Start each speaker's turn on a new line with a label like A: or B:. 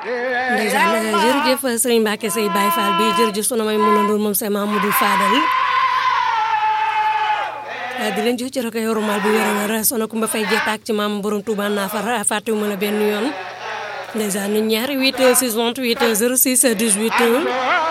A: ndeysaan jërëjëf sëriñ Mbacke Seye Baye Fall bi jërëjëf sunu may mun a ndoon moom say Mamadou Fadal di leen jox ci rek yorumal bi wér a wér sono Kumba Fay jeetaak ci maam borom Touba Nafar fàttewuma la benn yoon ndeysaan nit ñaari 8 6 28 06 18